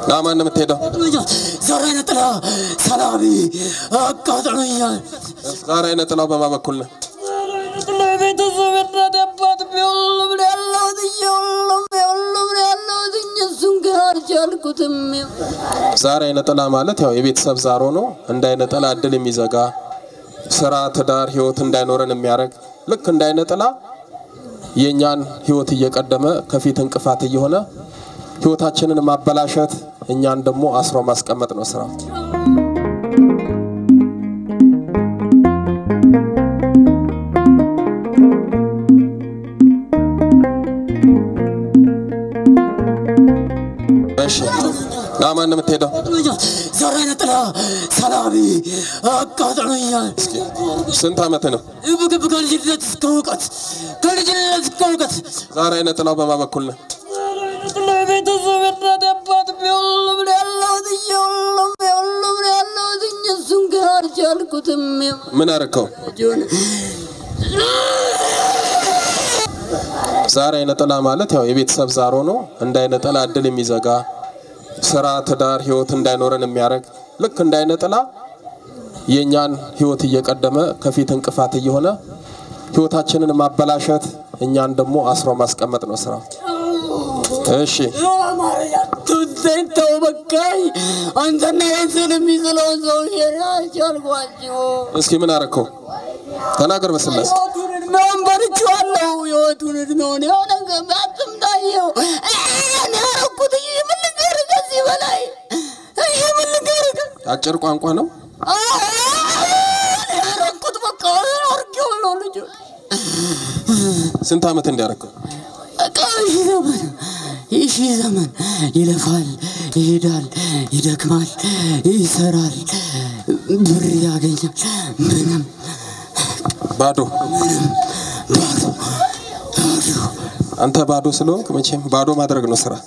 ለማን ነው የምትሄደው? ዛሬ ነጥላ ሰላቢ አቃጥሎኛል። ዛሬ አይነ ጥላው በማ በኩል ነው? ለቤተሰብ እናት አባት ሁሉም ነው ያለሁት ሁሉም ሁሉም ነው ያለሁት እሱን ግን አልቻልኩትም። ዛሬ አይነ ጥላ ማለት ያው የቤተሰብ ዛር ሆኖ እንደ አይነ ጥላ እድል የሚዘጋ ስራ፣ ትዳር፣ ህይወት እንዳይኖረን የሚያደርግ ልክ እንደ አይነ ጥላ የእኛን ህይወት እየቀደመ ከፊት እንቅፋት እየሆነ ህይወታችንን ማበላሸት እኛን ደግሞ አስሮ ማስቀመጥ ነው ስራው። እሺ ለማን ነው የምትሄደው? ዛሬ ነጥላ ሰላቢ አቃጥሎኛል። ስንት አመት ነው? ምግብ ከልጅነት እስከ እውቀት ከልጅነት እስከ እውቀት ዛሬ አይነ ጥላው በማ በኩል ነው? ለቤተሰብ እናት አባት ሁሉም ነው ያለሁት ሁሉም ሁሉም ነው ያለሁት እሱን ግን አልቻልኩትም። ምን አረከው? ዛሬ አይነ ጥላ ማለት ያው የቤተሰብ ዛር ሆኖ እንደ አይነ ጥላ እድል የሚዘጋ ስራ፣ ትዳር፣ ህይወት እንዳይኖረን የሚያደርግ ልክ እንደ አይነ ጥላ የእኛን ህይወት እየቀደመ ከፊት እንቅፋት እየሆነ ህይወታችንን ማበላሸት እኛን ደግሞ አስሮ ማስቀመጥ ነው ስራው። እሺ ቱዘኝ ተው በቃኝ። አንተና የትን የሚስለውን ሰው አልቻልኳቸው። እስኪ ምን አረከው? ተናገር በስላሴ ህይወቱን እድሜውን በልቼዋለሁ። ህይወቱን እድሜውን የሆነ ገባትም ታየው እኔ ያረኩት ይህ ምን ልንገርህ ከዚህ በላይ ይህ ምን ልንገርህ አጭር ቋንቋ ነው። እኔ ያረኩት በቃ አርጌዋለሁ ልጅ ስንት አመት እንዲያረከው? በቃ ይህ ዘመን ይህ ዘመን ይለፋል፣ ይሄዳል፣ ይደክማል፣ ይሰራል፣ ብር ያገኛል። ምንም ባዶ ባዶ ባዶ አንተ ባዶ ስለሆንክ መቼም ባዶ ማድረግ ነው ስራ።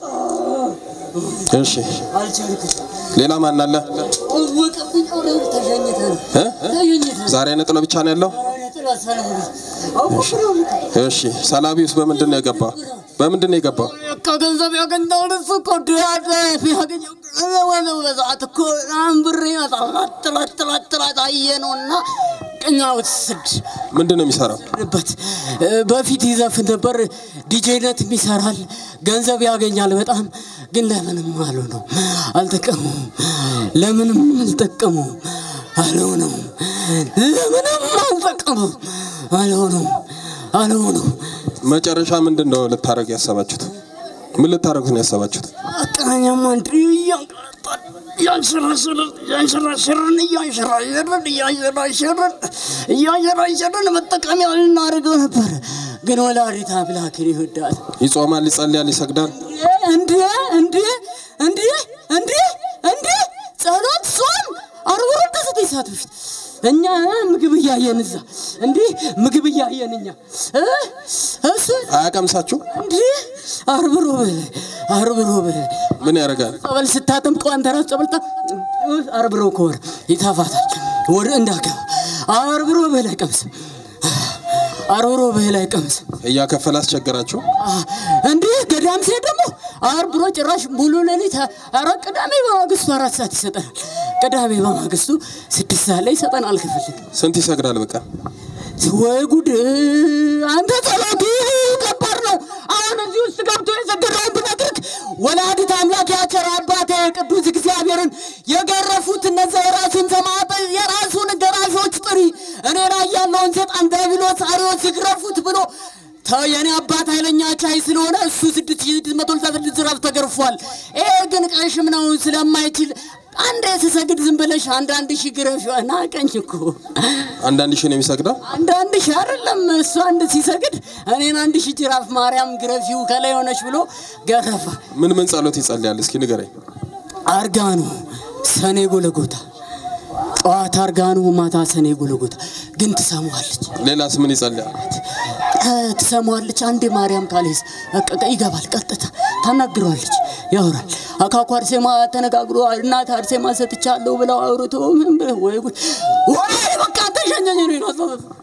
እሺ አልቻልኩትም። ሌላ ማን አለ? ወቀብኝ አውሬው ተሸኝተህ ነው እ? ተሸኝተህ ዛሬ አይነ ጥላ ብቻ ነው ያለው? ጥላ ሰላም አውቀው እሺ ሰላቢውስ በምንድን ነው የገባው? በምንድን ነው የገባው? በቃ ገንዘብ ያገኛል እሱ እኮ ድሃት ያገኘው ወደ በሰዓት እኮ አሁን ብር ይመጣል ጥላት ጥላት ጥላት አየ ነው እና ቅኛ ውስድ ምንድን ነው የሚሰራው? በት በፊት ይዘፍን ነበር። ዲጄነት ይሰራል፣ ገንዘብ ያገኛል በጣም ግን ለምንም አሉ ነው አልጠቀሙም። ለምንም አልጠቀሙም አልሆነም። ለምንም አልጠቀሙም አልሆነም አልሆነም። መጨረሻ ምንድን ነው ልታደርግ ያሰባችሁት? ምን ልታደርጉት ነው ያሰባችሁት? አቃኛም አንድ እያንቀላጣን እያንሸራሸርን እያንሸራሸርን እያንሸራሸርን እያንሸራሸርን እያንሸራሸርን መጠቀሚያ ልናደርገው ነበር። ግን ወላዲተ አምላክን ይወዳል። ይጾማል፣ ይጸልያል፣ ይሰግዳል። እንዴ እንዴ እንዴ እንዴ እንዴ ጸሎት፣ ጾም አርብሮ ከዘጠኝ ሰዓት በፊት እኛ ምግብ እያየን እዛ እንዴ ምግብ እያየን እኛ እ እሱ አያቀምሳችሁ? እንዴ አርብሮ በለ አርብሮ በለ ምን ያደርጋል? ጸበል ስታጠምቀው አንተ ራስ ጸበል ታ አርብሮ ከሆነ ይታፋታል ወደ እንዳገባ አርብሮ በለ አይቀምስም አርብሮ በለ አይቀምስም እያከፈለ አስቸገራችሁ? እንዲህ ገዳም ሲሄድ ደግሞ አርብሮ ጭራሽ ሙሉ ሌሊት ኧረ ቅዳሜ በማግስቱ አራት ሰዓት ይሰጠናል። ቅዳሜ በማግስቱ ስድስት ሰዓት ላይ ይሰጠናል። ክፍል ስንት ይሰግዳል በቀን? ወይ ጉድ! አንተ ጸሎቱ ከባድ ነው። አሁን እዚህ ውስጥ ገብቶ የሰገደውን ብነግርህ ወላዲተ አምላክ ያቸር አባቴ ቅዱስ እግዚአብሔርን የገረፉት እነዚያ የራሱን ሰማዕት የራሱን ገራሾች ጥሪ እኔ ላይ ያለውን ሰይጣን ዲያብሎስ አርዮስ ይግረፉት ብሎ ተው የኔ አባት ኃይለኛ ቻይ ስለሆነ እሱ ስድስት ሺህ ስድስት መቶ ስልሳ ስድስት ጅራፍ ተገርፏል። ይሄ ግን ቀሽም ነው ስለማይችል አንድ ስሰግድ ዝም ብለሽ አንዳንድ ሺህ ግረፍ ናቀኝ እኮ አንዳንድ ሺህ ነው የሚሰግደው? አንዳንድ ሺህ አይደለም እሱ አንድ ሲሰግድ እኔን አንድ ሺህ ጅራፍ ማርያም ግረፊው ከላይ ሆነች ብሎ ገረፋ። ምን ምን ጸሎት ይጸልያል? እስኪ ንገረኝ። አርጋኑ ሰኔ ጎለጎታ ጠዋት አርጋኑ ማታ ሰኔ ጎለጎታ ግን ትሰማዋለች ሌላስ ምን ይጸልያል? እ፣ ትሰማዋለች አንዴ ማርያም ካሌስ በቃ ይገባል ቀጥታ ታናግረዋለች ያወራል አካኩ አርሴማ ተነጋግሮ እናት አርሴማ ሰጥቻለሁ ብለው አውርቶ ምን ብለው ወይ ጉድ ወይ በቃ ተሸኘኝ ነው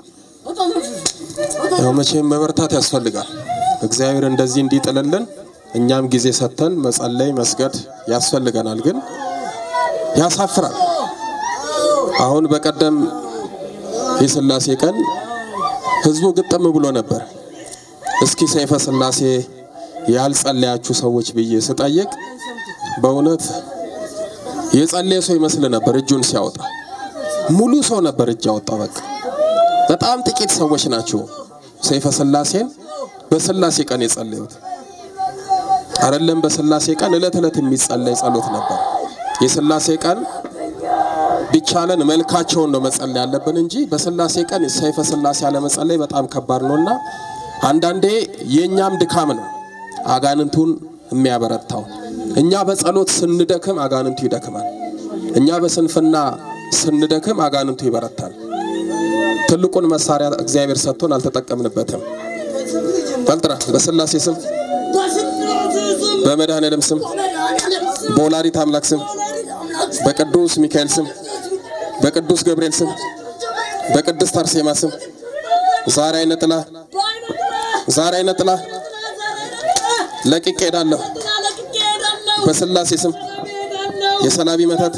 ያው መቼም መበርታት ያስፈልጋል። እግዚአብሔር እንደዚህ እንዲጥልልን እኛም ጊዜ ሰጥተን መጸለይ መስገድ ያስፈልገናል። ግን ያሳፍራል። አሁን በቀደም የስላሴ ቀን ህዝቡ ግጥም ብሎ ነበር። እስኪ ሰይፈ ስላሴ ያልጸለያችሁ ሰዎች ብዬ ስጠይቅ በእውነት የጸለየ ሰው ይመስል ነበር። እጁን ሲያወጣ ሙሉ ሰው ነበር እጅ ያወጣው። በቃ በጣም ጥቂት ሰዎች ናቸው ሰይፈ ስላሴን በስላሴ ቀን የጸለዩት። አይደለም በስላሴ ቀን እለት እለት የሚጸለይ ጸሎት ነበር። የስላሴ ቀን ቢቻለን መልካቸውን ነው መጸለይ ያለብን እንጂ በስላሴ ቀን ሰይፈ ስላሴ አለመጸለይ በጣም ከባድ ነውና አንዳንዴ የእኛም ድካም ነው አጋንንቱን የሚያበረታው። እኛ በጸሎት ስንደክም አጋንንቱ ይደክማል። እኛ በስንፍና ስንደክም አጋንንቱ ይበረታል። ትልቁን መሳሪያ እግዚአብሔር ሰጥቶን አልተጠቀምንበትም። በልጥራ በስላሴ ስም በመድኃኔዓለም ስም በወላዲት አምላክ ስም በቅዱስ ሚካኤል ስም በቅዱስ ገብርኤል ስም በቅድስት አርሴማ ስም ዛሬ አይነ ጥላ ዛሬ አይነ ጥላ ለቅቄ ሄዳለሁ። በስላሴ ስም የሰላቢ መተት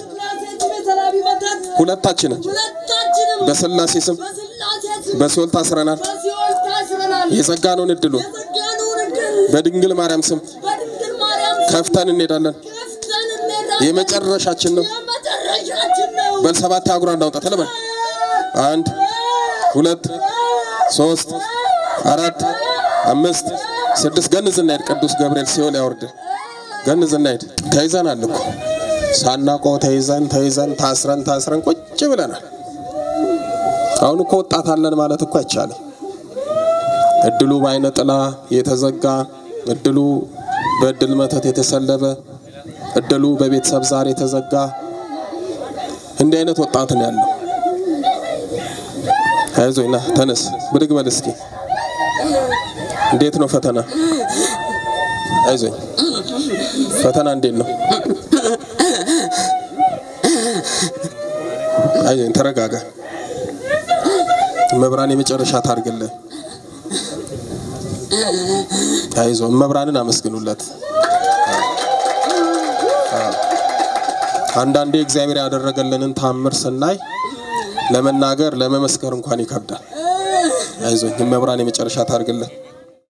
ሁለታችንም በስላሴ ስም በሲኦል ታስረናል። የዘጋነውን እድሉ በድንግል ማርያም ስም ከፍተን እንሄዳለን። የመጨረሻችን ነው። በሰባት አጉራ እንዳውጣ ተለበል አንድ ሁለት ሶስት አራት አምስት ስድስት ገንዝ እናሄድ። ቅዱስ ገብርኤል ሲኦል ያወርድ። ገንዝ እናሄድ። ተይዘናል እኮ ሳናውቀው ተይዘን ተይዘን ታስረን ታስረን ቁጭ ብለናል። አሁን እኮ ወጣት አለን ማለት እኮ አይቻልም። እድሉ በአይነ ጥላ የተዘጋ እድሉ በእድል መተት የተሰለበ እድሉ በቤተሰብ ዛር የተዘጋ እንዲህ አይነት ወጣት ነው ያለው። አይዞኝ ና ተነስ፣ ብድግ በል እስኪ። እንዴት ነው ፈተና? አይዞኝ ፈተና እንዴት ነው? አይዞኝ ተረጋጋ። መብራን የመጨረሻ ታርግልህ። አይዞ መብራንን አመስግኑለት። አንዳንዴ እግዚአብሔር ያደረገልንን ታምር ስናይ ለመናገር ለመመስከር እንኳን ይከብዳል። አይዞኝ መብራን የመጨረሻ ታርግልህ።